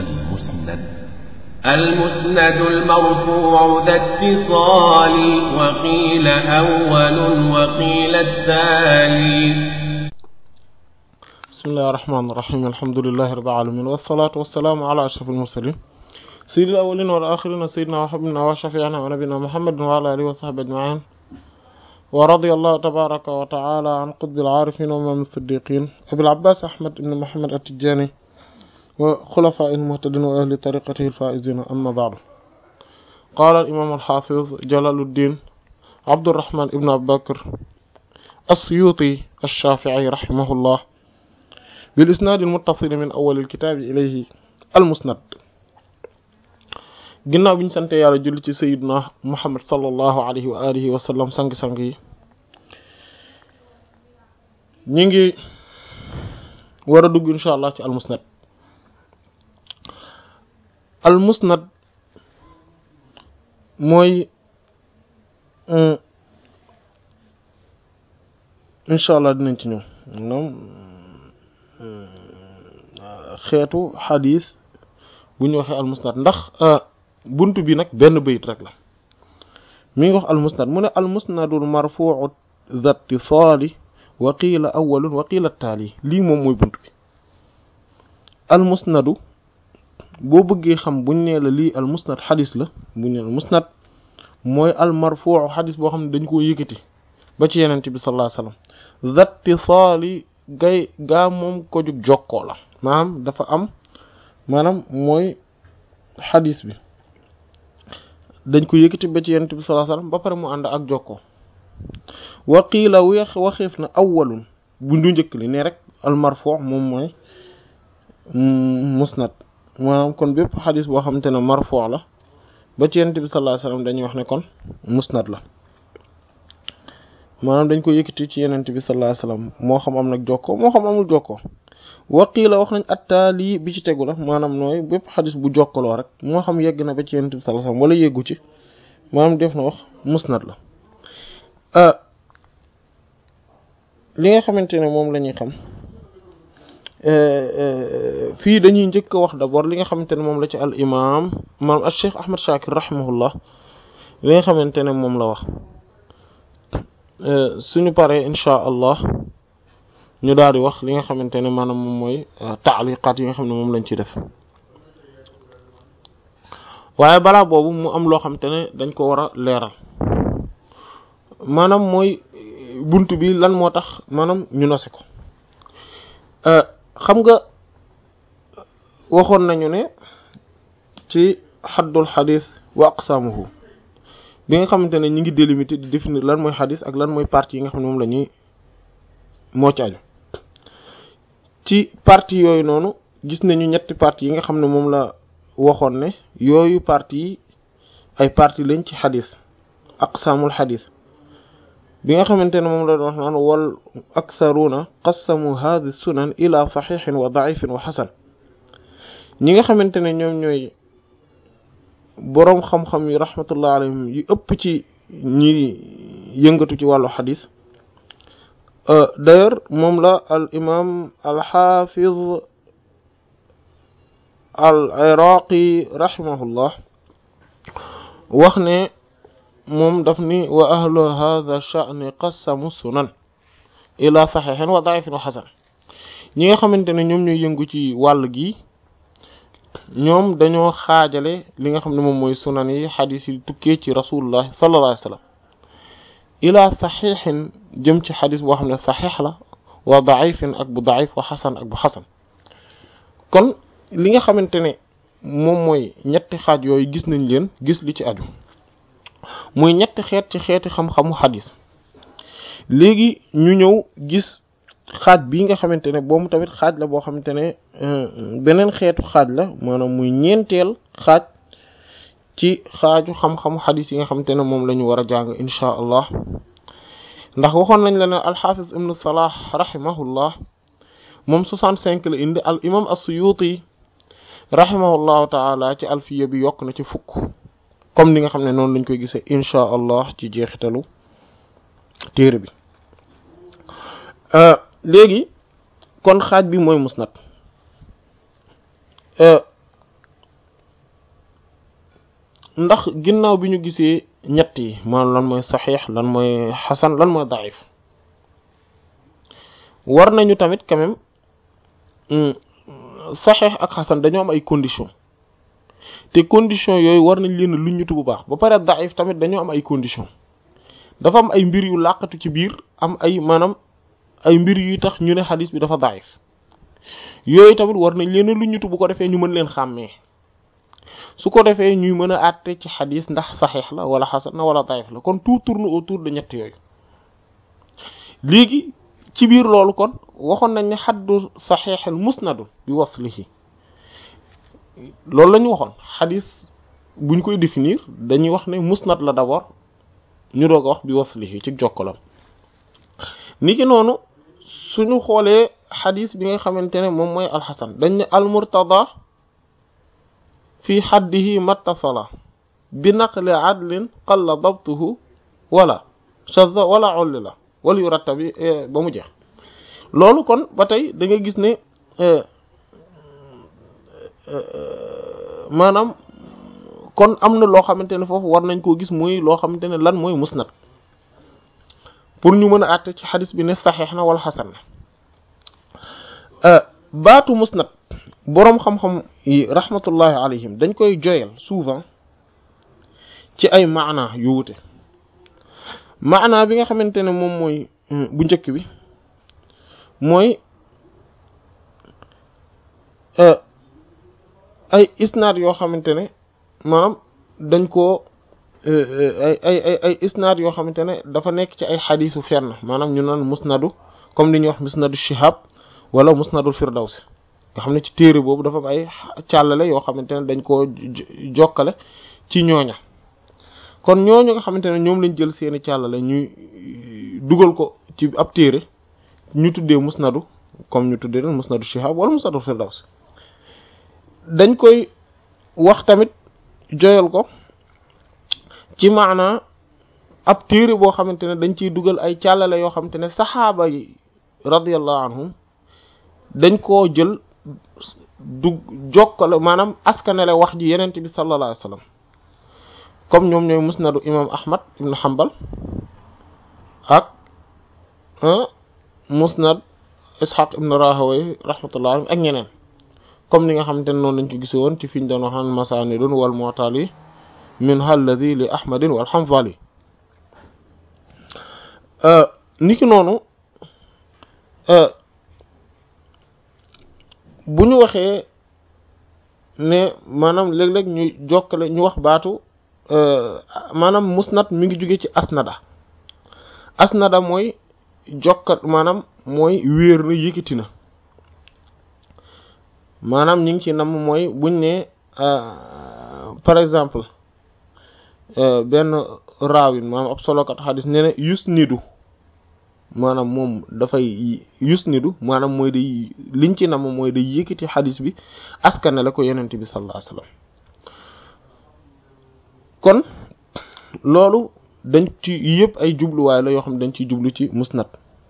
المسند المسند المرفوع ذا اتصال وقيل أول وقيل التالي بسم الله الرحمن الرحيم الحمد لله رب العالمين والصلاة والسلام على أشرف المرسلين سيد الأولين والآخرين سيدنا وحبنا وشفيعنا ونبينا محمد وعلى آله وصحبه أجمعين ورضي الله تبارك وتعالى عن قطب العارفين وإمام الصديقين أبي العباس أحمد بن محمد التجاني وخلفاء المهتدين وأهل طريقته الفائزين أما بعد قال الإمام الحافظ جلال الدين عبد الرحمن بن أبي بكر السيوطي الشافعي رحمه الله بالإسناد المتصل من أول الكتاب إليه المسند ginnaaw bi ñu sante yàlla julli ci sayidna muhammad sallallahu alayhi wa alihi wa sallam sang-sang yi ñi ngi war a dugg insha allah ci almusnad almusnad mooy insha allah dinañ ci ñëw moom xeetu xadis bu ñu waxee almusnad ndax bunt bi nag benn bayit rek la mi ngi wax almusnad mu ne almusnadul marfuu zatti saali wa qiila awalun wa qiila taali lii moom mooy bunt bi almusnadu boo bëggee xam buñ nee la lii almusnad xadis la buñ nee almusnad mooy almarfuu xadis boo xam ne dañ koo yëkkati ba ci yenente bi sallallahu alayhi wasallam zatti saali gay gaa moom ko jug jokkoo la maanaam dafa am maanaam mooy xadis bi dañ ko yëkkati ba ci yonent bi sallallahu alayhi wasallam ba pare mu ànd ak jokkoo waqiila weex waxeef na awwalun bu ndu njëkk li ne rek al marfu' moom mooy musnad maanaam kon bépp xadis boo xamante ne marfu' la ba ci yonent bi sallallahu alayhi wasallam dañuy wax ne kon musnad la maanaam dañ ko yëkkati ci yonent bi sallallahu alayhi wasallam moo xam am nag jokkoo moo xam amul jokkoo waqiila wax nañ attaali bi ci tegu la maanaam nooy bépp xadis bu jokkaloo rek moo xam yegg na ba ci yonent bi sallallahu alayhi wasallam wala yeggu ci maanaam def na wax musnad la li nga xamante ne moom la ñuy xam fii dañuy njëkk a wax d'abord li nga xamante ne moom la ci al imam maanaam al cheikh ahmad shakir rahimahullah li nga xamante ne moom la wax suñu paree inchaa allah ñu daal di wax li nga xamante ne maanaam moom mooy taaliqaat yi nga xam ne moom lañ ci def waaye balaa boobu mu am loo xamante ne dañ ko war a leeral maanaam mooy bunt bi lan moo tax maanaam ñu nose ko xam nga waxoon nañu ne ci xaddul xadis wa aqsaamuhu bi nga xamante ne ñi ngi délimiter di définir lan mooy xadis ak lan mooy partie yi nga xam ne moom la ñuy moo ci aju ci partie yooyu noonu gis nañu ñetti partie yi nga xam ne moom la waxoon ne yooyu partie yi ay partie lañ ci xadis aqsaamul xadis bi nga xamante ne moom la doon wax naan wal aktharuna qassamu hadhi sunan ila saxiixin wa daifin wa xasan ñi nga xamante ne ñoom ñooy boroom xam-xam yi rahmatullah alayhim yu ëpp ci ñi yëngatu ci wàllu xadis d'ailleurs moom la al imam al xaafiz al iraqi rahimahullah wax ne moom daf ni wa ahlu hadha sha'ni qassamu sunan ila saxiixin wa daifin wa xasan ñi nga xamante ne ñoom ñooy yëngu ci wàll gi ñoom dañoo xaajale li nga xam ne moom mooy sunan yi xadis yi tukkee ci rasulullah sallallahu alayhi wa sallam ila saxiixin jëm ci xadis boo xam ne saxiix la wa daifin ak bu daif wa xasan ak bu xasan kon li nga xamante ne moom mooy ñetti xaaj yooyu gis nañ leen gis li ci aju muy ñetti xeet ci xeeti xam-xamu xadis léegi ñu ñëw gis xaaj bii nga xamante ne boobu tamit xaaj la boo xamante ne beneen xeetu xaaj la maanaam muy ñeenteel xaaj ci xaaju xam-xamu xadis yi nga xamante ne moom la ñu war a jàng inchaa allah ndax waxoon nañ la ne alxaafis ibnu salah rahimahullah moom 65 la indi al imam as-suyuti rahimahullahu taala ci alfiya bi yokk na ci fukk comme ni nga xam ne noonu lañ koy gisee inchaa allah ci jeexitalu téere bi léegi kon xaaj bi mooy musnad ndax ginnaaw bi ñu gisee ñett yi maanaam lan mooy saxiix lan mooy xasan lan mooy daif war nañu tamit quand même saxiix ak xasan dañoo am ay conditions te conditions yooyu war nañ leen lu ñutu bu baax ba pare daif tamit dañoo am ay conditions dafa am ay mbir yu làqatu ci biir am ay maanaam ay mbir yu tax ñu ne xadis bi dafa daif yooyu tamit war nañ leen lu ñutu bu ko defee ñu mën leen xàmmee su ko defee ñuy mën a àtte ci xadis ndax saxiix la wala xasan na wala daif la kon tout tourne autour de ñett yooyu léegi ci biir loolu kon waxoon nañ ne xaddu saxiixal musnadu bi waslihi loolu la ñu waxoon xadis buñ koy définir dañuy wax ne musnad la d'abord ñu doog a wax bi waslihi ci jokkalam niki noonu suñu xoolee xadis bi nga xamante ne moom mooy alxasan dañ ne almurtada fi xaddihi mattasala bi naqli adlin qalla dabtuhu wala shadda wala olli la wala yu ratta bi ba mu jeex loolu kon ba tey da nga gis ne maanaam kon am na loo xamante ne foofu war nañ koo gis muy loo xamante ne lan mooy musnad pour ñu mën a àtte ci xadis bi ne saxeex na wala xasan na baatu musnad boroom xam-xam yi rahmatullahi alayhim dañ koy joyal souvent ci ay maana yu wute maana bi nga xamante ne moom mooy bu njëkk bi mooy ay isnaad yoo xamante ne maanaam dañ koo ay ay ay ay isnaad yoo xamante ne dafa nekk ci ay xadiisu fenn maanaam ñu naan musnadu comme li ñuy wax musnadu shihab wala musnadul firdawsi nga xam ne ci téere boobu dafa am ay càllale yoo xamante ne dañ koo jokkale ci ñooña kon ñooñu nga xamante ne ñoom lañ jël seeni càllale ñuy dugal ko ci ab téere ñu tuddee musnadu comme ñu tuddee leen musnadu shihab wala musnadul firdawsi dañ koy wax tamit joyal ko ci maanaa ab téere boo xamante ne dañ ciy dugal ay càllale yoo xamante ne saxaaba yi radiyallahu anhum dañ koo jël du jokkale maanaam askanele wax ji yenente bi sallallahu alayhi wasallam comme ñoom ñooy musnadu imam ahmad ibn hanbal ak musnad ishaq ibn rahaway rahmatullah ak ñeneen comme ni nga xamante ne noonu lañ ko gise woon ci fiñ doon waxaan masanidun wal mu'tali min alladhi li ahmadin wal hanzali niki noonu bu ñu waxee ne maanaam léeg-léeg ñu jokkale ñu wax baatu maanaam musnad mi ngi jóge ci asnada asnada mooy jokkat maanaam mooy wéer na yëkkati na maanaam ñi ngi ci nam mooy buñ ne par exemple benn raawin maanaam ab solokat xadis nee na yus nidu maanaam moom dafay yus nidu maanaam mooy day liñ ci nam mooy day yëkkati xadis bi askane la ko yonent bi sallallahu alayhi wasallam kon loolu dañ ci yëpp ay jubluwaay la yoo xam ne dañ ciy jublu ci musnad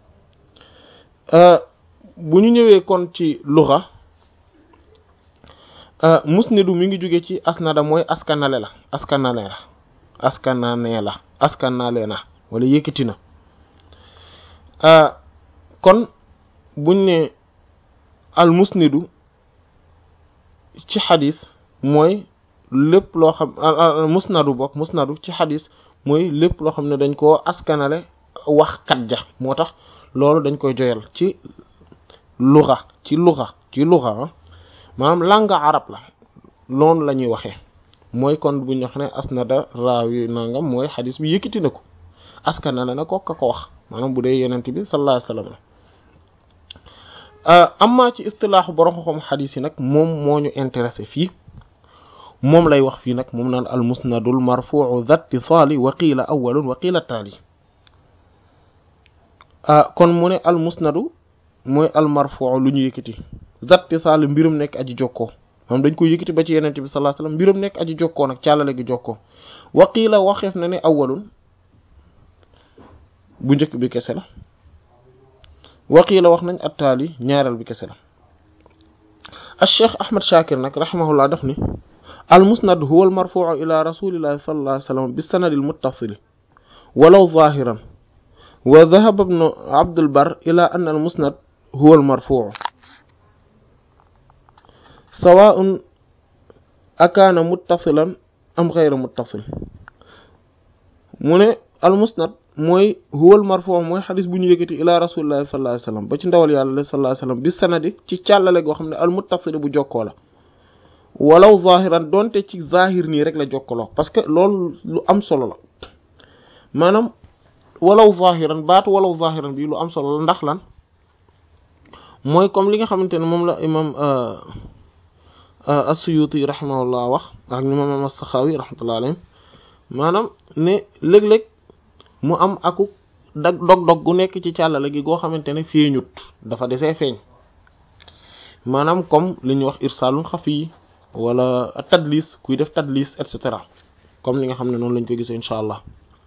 bu ñu ñëwee kon ci luxa musnidu mi ngi jóge ci asnada mooy askanale la askanale la askanane la askanale na wala yëkkati na kon buñ ne al musnidu ci xadis mooy lépp loo xam musnadu bokk musnadu ci xadis mooy lépp loo xam ne dañ koo askanale wax kat ja moo tax loolu dañ koy joyal ci luxa ci luxa ci luxa maanaam langue arab la loolu la ñuy waxee mooy kon bu ñu wax ne asnada raawi nangam mooy xadis bi yëkkati na ko askanale na ko ka ko wax maanaam bu dee yenent bi sallallahu alayhi wasallam la amma ci istilaaxu borom xam xadis yi nag moom moo ñu intéressé fii moom lay wax fii nag moom naan al musnadul marfu'u dhatti saali wa qiila awwalun wa qiila taali kon mu ne al musnadu mooy al marfu'u lu ñu yëkkati dhatti saali mbirum nekk aji jokkoo moom dañ ko yëkkati ba ci yenente bi sallallahu alayhi wasallam mbirum nekk aji jokkoo nag càllale gi jokkoo wa qiila waxeef na ne awwalun bu njëkk bi kese la wa qiila wax nañ attaali ñaareel bi kese la al cheikh ahmad shakir nag rahimahullah daf ni al musnad huwa al marfuu ila rasulillahi sallallahu alayhi wa sallam bi sanadil muttasili walaw zahiran wa dhahaba ibnu abdul bar ila anna al musnad huwa al marfuu sawaa'un akaana muttasilan am ghayra muttasil mu ne al musnad mooy huwal marfuu mooy xadis bu ñu yëkkati ila rasulillahi sallallahu alayhi wasallam ba ci ndawal yàlla sallallahu alayhi wasallam bi sanadi ci càllale goo xam ne al muttasili bu jokkoo la walaw zahiran donte ci zahir nii rek la jokkaloo parce que loolu lu am solo la maanaam walaw zahiran baatu walaw zahiran bi lu am solo la ndax lan mooy comme li nga xamante ne moom la imam as-Suyuti rahimahullah wax ak imam as-Sakhawi rahmatullah alayhi maanaam ne léeg-léeg mu am aku dag dog-dog gu nekk ci càllale gi goo xamante ne feeñut dafa desee feeñ maanaam comme li ñuy wax irsaalun xafi wala tadlis kuy def tadlis et cetera comme li nga xam ne noonu lañ ko gisee incha allah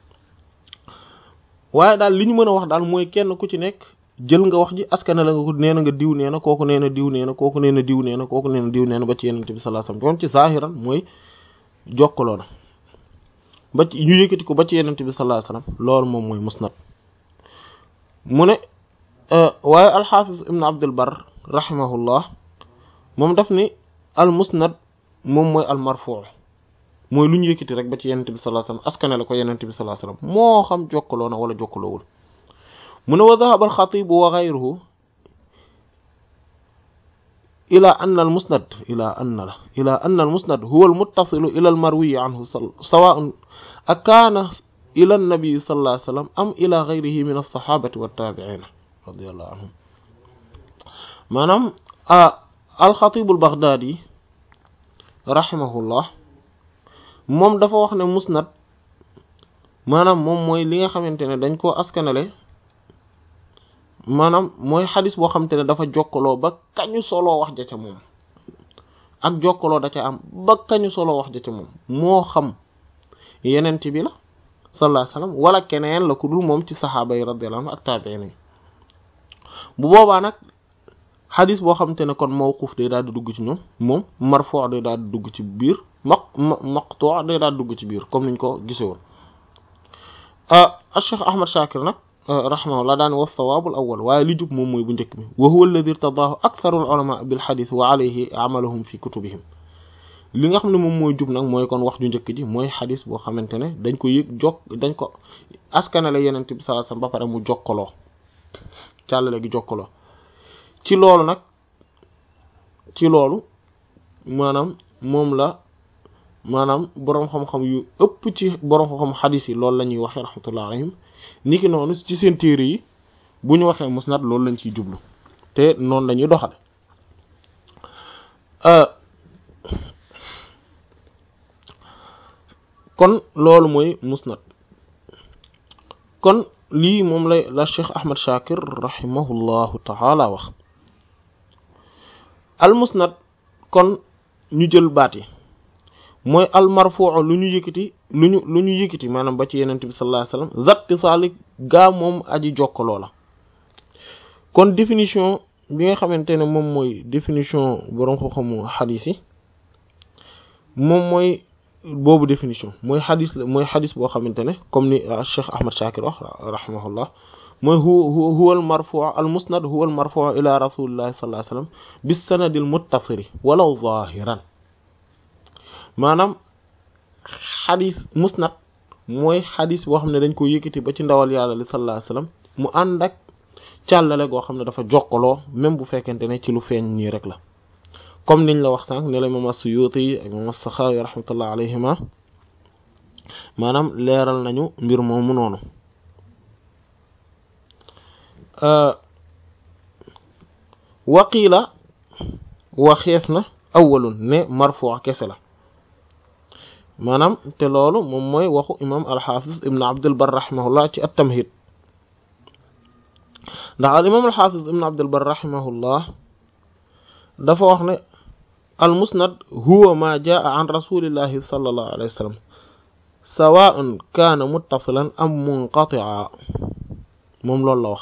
waaye daal li ñu mën a wax daal mooy kenn ku ci nekk jël nga wax ji askana la nga ko nee na nga diw nee na kooku nee na diw nee na kooku nee na diw nee na kooku nee na diw nee na ba ci yenente bi sallallahu alayhi wasallam kon ci zahiran mooy jokkaloo na ba ci ñu yëkkati ko ba ci yenente bi sallallahu alayhi wasallam loolu moom mooy musnad mu ne waaye alxaafis ibn abdul bar rahimahullah moom daf ni al musnad moom mooy al marfuu mooy lu ñu yëkkati rek ba ci yenente bi sallallahu alayhi wasallam askane la ko yenente bi sallallahu alayhi wasallam moo xam jokkaloo na wala jokkaloowul mu ne wa dhahaba al xatib wa ghayruhu ila anna al musnad ila anna la ila anna al musnad huwa al muttasilu ila al marwi anhu sawa'un akaana ila an-nabi sallallahu alayhi wasallam am ila ghayrihi min as-sahabati wat tabi'in radiyallahu anhum maanaam al xatib al baghdadi rahimahullah moom dafa wax ne musnad maanaam moom mooy li nga xamante ne dañ koo askanale maanaam mooy xadis boo xamante ne dafa jokkaloo ba kañu soloo wax ja ca moom ak jokkaloo da ca am ba kañu soloo wax ja ca moom moo xam yenent bi la sallallahu alayhi wasallam wala keneen la ku dul moom ci saxaaba yi radiyallahu anhu ak taabiin yi bu boobaa nag xadis boo xamante ne kon mawquf day daal di dugg ci ñoom moom marfu' day daal di dugg ci biir maq maqtu' day daal di dugg ci biir comme niñ ko gise woon ah Cheikh Ahmad Shakir nag rahimahullah daan wa sawaabul awwal waaye li jub moom mooy bu njëkk bi wa huwa alladhi irtadaahu aktharul ulama bil hadith wa alayhi amaluhum fi kutubihim li nga xam ne moom mooy jub nag mooy kon wax ju njëkk ji mooy xadis boo xamante ne dañ ko yëg jokk dañ ko askanale yenent bi sallallahu alayhi wasallam ba pare mu jokkaloo càllale gi jokkaloo ci loolu nag ci loolu maanaam moom la maanaam boroom xam-xam yu ëpp ci boroom xam-xam xadis yi loolu la ñuy waxee rahmatullah alayhim niki noonu ci seen téere yi bu ñu waxee musnad loolu lañ ciy jublu te noonu la ñuy doxale kon loolu mooy musnad kon lii moom lay la Cheikh Ahmad Shakir rahimahullahu taala wax al musnad kon ñu jël baat yi mooy al marfuu lu ñu yëkkati lu ñu lu ñu yëkkati maanaam ba ci yenent bi sallallahu alayhi wasallam zatti saalik gaa moom aji jokkaloo la kon définition bi nga xamante ne moom mooy définition boroom xam-xamu xadis yi moom mooy boobu définition mooy xadis la mooy xadis boo xamante ne comme ni Cheikh Ahmad Shakir wax rahimahullah mooy hu huwa al marfuu al musnad huwa al marfuu ila rasulillahi sallallahu alayhi wasallam bis sanadil muttasiri walaw zahiran maanaam xadis musnad mooy xadis boo xam ne dañ ko yëkkati ba ci ndawal yàlla li sallallahu alayhi wasallam mu ànd ak càllale goo xam ne dafa jokkaloo même bu fekkente ne ci lu feeñ nii rek la comme niñ la wax sànq ne la imam as-Suyuti ak imam as-Sakhawi rahmatullah alayhima maanaam leeral nañu mbir moomu noonu waqiila waxeef na awwalun ne marfu' kese la maanaam te loolu moom mooy waxu imam alxaafis ibn abdul bar rahimahullah ci at-tamhid ndax al imam alxaafis ibn abdul bar rahimahullah dafa wax ne al musnad huwa ma jaa an rasulillahi sallallahu alayhi wa sallam sawa'un kaana muttasilan am munqati'a moom loolu la wax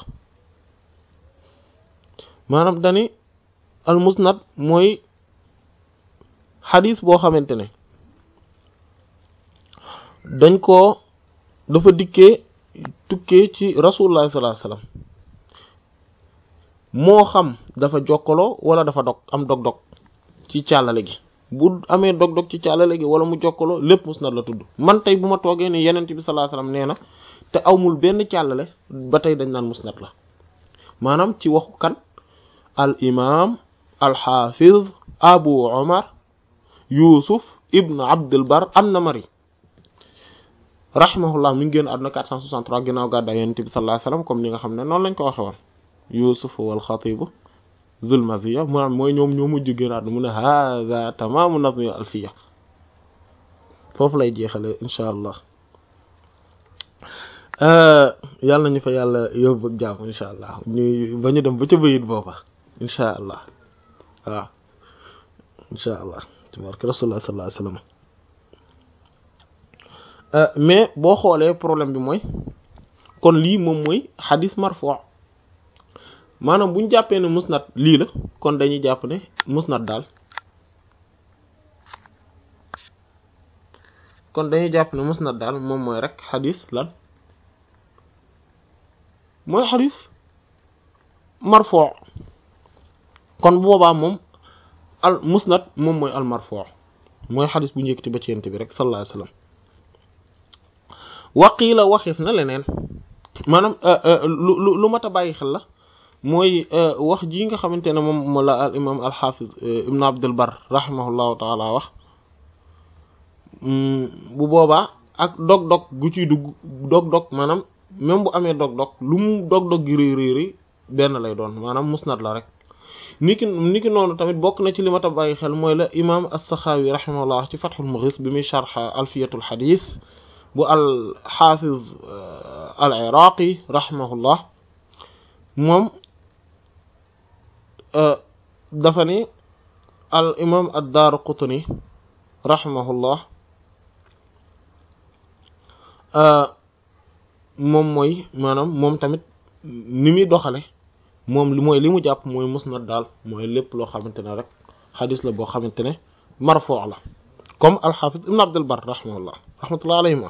maanaam dani al musnad mooy xadis boo xamante ne dañ ko dafa dikkee tukkee ci rasulullah sallallahu alayhi wasallam moo xam dafa jokkaloo wala dafa dog am dog-dog ci càllale gi bu amee dog-dog ci càllale gi wala mu jokkaloo lépp musnad la tudd man tey bu ma toogee ni yenent bi sallallahu alayhi wasallam nee na te awmul benn càllale ba tey dañ naan musnad la maanaam ci waxu kan al imam al hafiz abu omar yusuf ibn abdul bar an-namari rahimahullah mi ngi génn àdduna 463 ginnaaw gàddaay yonent bi sallallahu alayhi wasallam comme ni nga xam ne noonu lañ ko waxe woon yusuf wal xatib zul maziya maanaam mooy ñoom ñoo mujj génn àdduna mu ne hada tamamu nazmi alfiya foofu lay jeexale insha allah yàlla nañu fa yàlla yóbbu ak jàmm insha allah ñu ba ñu dem ba ca bayit booba insha allah waaw insha allah tabaraka rasulullah sallallahu alayhi wasallam mais boo xoolee problème bi mooy kon lii moom mooy xadis marfu maanaam bu ñu jàppee ne musnad lii la kon dañuy jàpp ne musnad daal kon dañuy jàpp ne musnad daal moom mooy rek xadis lan mooy xadis marfu kon boobaa moom al musnad moom mooy al marfu mooy xadis bu njëkkati ba ci yent bi rek sallallahu alayhi wasallam waqiila waxif na leneen maanaam lu lu lu mat a bàyyi xel la mooy wax ji nga xamante ne moom mo la al imam al hafiz ibn abdul bar rahimahullahu taala wax bu boobaa ak dog-dog gu ciy dugg dog-dog maanaam même bu amee dog-dog lu mu dog-dog gi réy réy réy benn lay doon maanaam musnad la rek niki niki noonu tamit bokk na ci li mat a bàyyi xel mooy la imam as-saxaawi rahimahullah ci fathul mughis bi muy sharh alfiyatul hadith bu al xaafiz al iraqi rahimahullah moom dafa ni al imam ad-Daaraqutni rahimahullah moom mooy maanaam moom tamit ni muy doxale moom li mooy li mu jàpp mooy musnad daal mooy lépp loo xamante ne rek xadis la boo xamante ne marfuu la comme al xaafiz ibn Abdul Barr rahimahullah rahmatullah alayhima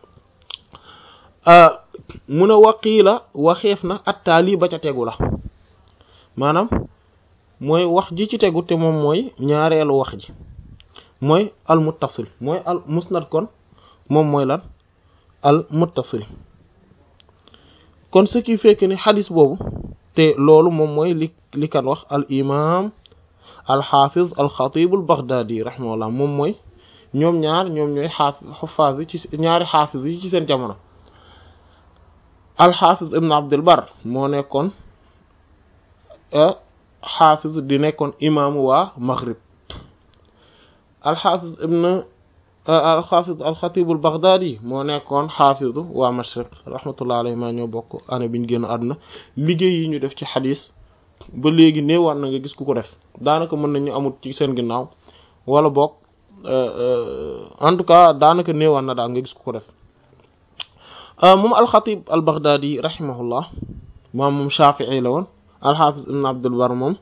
mu ne waqiila waxeef na attaali ba ca tegu la maanaam mooy wax ji ci tegu te moom mooy ñaareelu wax ji mooy al muttasil mooy al musnad kon moom mooy lan al muttasil kon ce qui fait que ni xadis boobu te loolu moom mooy li li kan wax al imam al xaafiz al xatib al baghdadi rahimahullah moom mooy ñoom ñaar ñoom ñooy xaafiz xufaas yi ci ñaari xaafiz yi ci seen jamono alxaafiz ibn abdul bar moo nekkoon xaafiz di nekkoon imaamu waa maghrib alxaafiz ibn alxaafiz alxatibul baghdadi moo nekkoon xaafizu waa mashriq rahmatullah alayhi maa ñoo bokk année bi ñu génn àdduna liggéey yi ñu def ci xadis ba léegi néewaat na nga gis ku ko def daanaka mën nañu amut ci seen ginnaaw wala bokk en tout cas daanaka néewaat na daal nga gis ku ko def moom alxatib al baghdadi rahimahullah moom moom shafii la woon alxaafis ibn abdul bar moom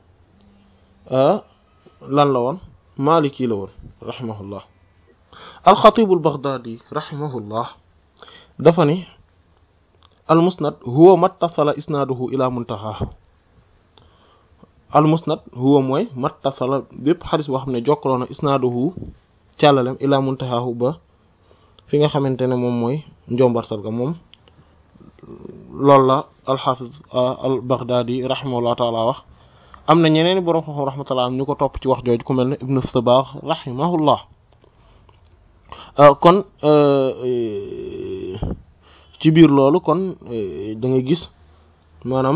lan la woon maliki la woon rahimahullah alxatib al baghdadi rahimahullah dafa ni al musnad huwa mattasala isnaaduhu ila muntaha al musnad huwa mooy mattasala bépp xadis boo xam ne jokkaloo na isnaaduhu càllalem ila muntahahu ba fi nga xamante ne moom mooy njombartal ga moom loolu la alxafiz al baghdadi rahimahullah taala wax am na ñeneen i borom xam rahmatullah am ñu ko topp ci wax jooju ku mel ne ibnu sabaax rahimahullah kon ci biir loolu kon da nga gis maanaam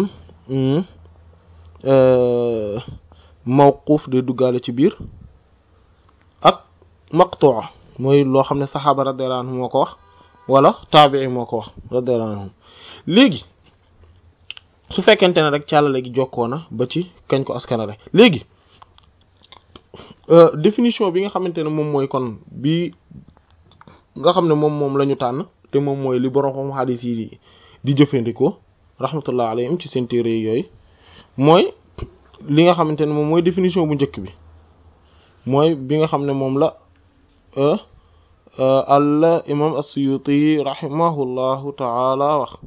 mawquuf de duggaale ci biir ak maqtu'a mooy loo xam ne saxaaba radiyallahu anhu moo ko wax wala taabii moo ko wax radiyallahu anhu léegi su fekkente ne rek càllale gi jokkoo na ba ci kañ ko askanale léegi définition bi nga xamante ne moom mooy kon bi nga xam ne moom moom la ñu tànn te moom mooy li borom xam xadis yi di jëfandikoo rahmatullah alayhim ci seen téere yooyu mooy li nga xamante ne moom mooy définition bu njëkk bi mooy bi nga xam ne moom la al imam as-Suyuti rahimahullahu taala wax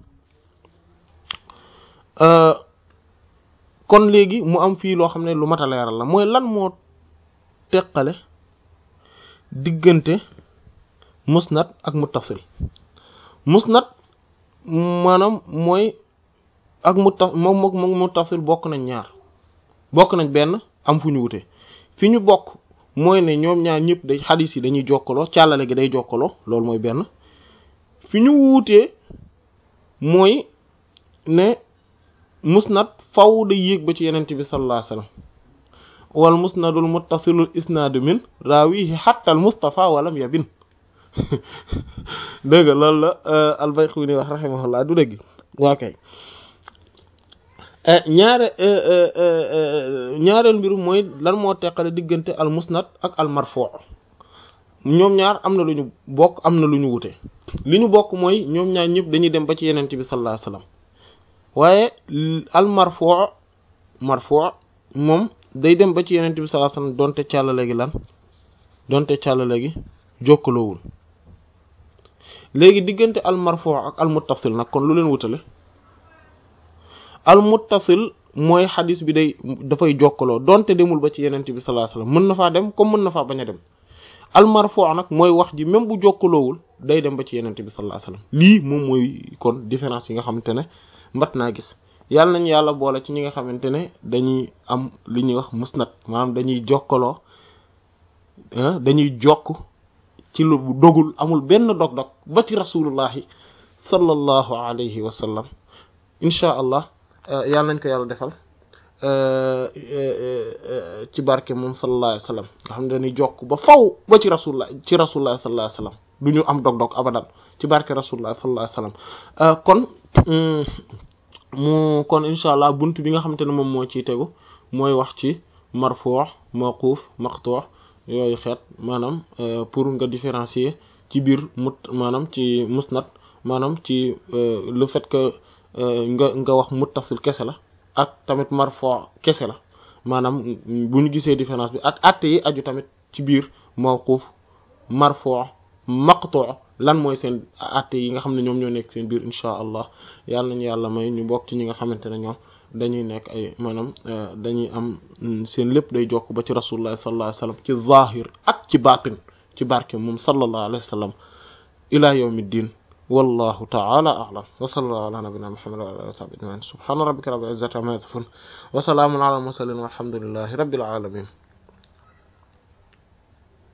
kon léegi mu am fii loo xam ne lu mat a leeral la mooy lan moo teqale diggante musnad ak muttasil musnad maanaam mooy ak mutta moom moom moom muttasil bokk nañ ñaar bokk nañ benn am fu ñu wute fi ñu bokk mooy ne ñoom ñaar ñëpp day xadis yi dañuy jokkaloo càllale gi day jokkaloo loolu mooy benn fi ñu wuutee mooy ne musnad faw day yéeg ba ci yenente bi sallallahu alayhi wasallam wal musnadul muttasilul isnaadu min raawihi hatta al mustafa walam yabin dëgg loolu la al-Bayquni wax rahimahullah du dëgg waa kay ñaare ñaareel mbiru mooy lan moo teqale diggante al musnad ak al marfu ñoom ñaar am na lu ñu bokk am na lu ñu wute li ñu bokk mooy ñoom ñaar ñëpp dañuy dem ba ci yenente bi sallallahu alayhi wasallam waaye al marfu marfu moom day dem ba ci yenente bi sallallahu alayhi wasallam donte càllale gi lan donte càllale gi jokkaloowul léegi diggante al marfu ak al muttasil nag kon lu leen wutale al muttasil mooy xadis bi day dafay jokkaloo donte demul ba ci yenente bi sallallahu alayhi wasallam mën na faa dem comme mën na faa bañ a dem al marfu nag mooy wax ji même bu jokkaloowul day dem ba ci yenente bi sallallahu alayhi wasallam lii moom mooy kon différence yi nga xamante ne mbat naa gis yàlla nañu yàlla boole ci ñi nga xamante ne dañuy am li ñuy wax musnad maanaam dañuy jokkaloo dañuy jokk ci lu dogul amul benn dog-dog ba ci rasulullahi sallallahu alayhi wa sallam inchaa allah yàlla nañ ko yàlla defal ci barke moom sallallahu alayhi wa sallam nga xam ne dañuy jokk ba faw ba ci rasulullah ci rasulullah sallallahu alayhi wa sallam du ñu am dog-dog abadan ci barke rasulullah sallallahu alayhi wa sallam kon mu kon incha allah bunt bi nga xamante ne moom moo ciy tegu mooy wax ci marfu' mawquf maqtu' yooyu xeet maanaam pour nga différencier ci biir mut maanaam ci musnad maanaam ci le fait que nga nga wax muttasil kese la ak tamit marfu' kese la maanaam bu ñu gisee différence bi ak atte yi aju tamit ci biir mawquf marfu' maqtu' lan mooy seen atte yi nga xam ne ñoom ñoo nekk seen biir insha allah yàlla nañu yàlla may ñu bokk ci ñi nga xamante ne ñoom dañuy nekk ay maanaam dañuy am seen lépp day jokk ba ci rasulullah sallallahu alayhi wasallam ci zahir ak ci batin ci barke moom sallallahu alayhi wasallam ila yawmiddin wallahu ta'ala a'lam wa sallallahu ala nabiyyina muhammad wa ala alihi wa sahbihi ajma'in subhana rabbika rabbil izzati amma yasifun wa salamun ala al mursalin walhamdulillahi rabbil alamin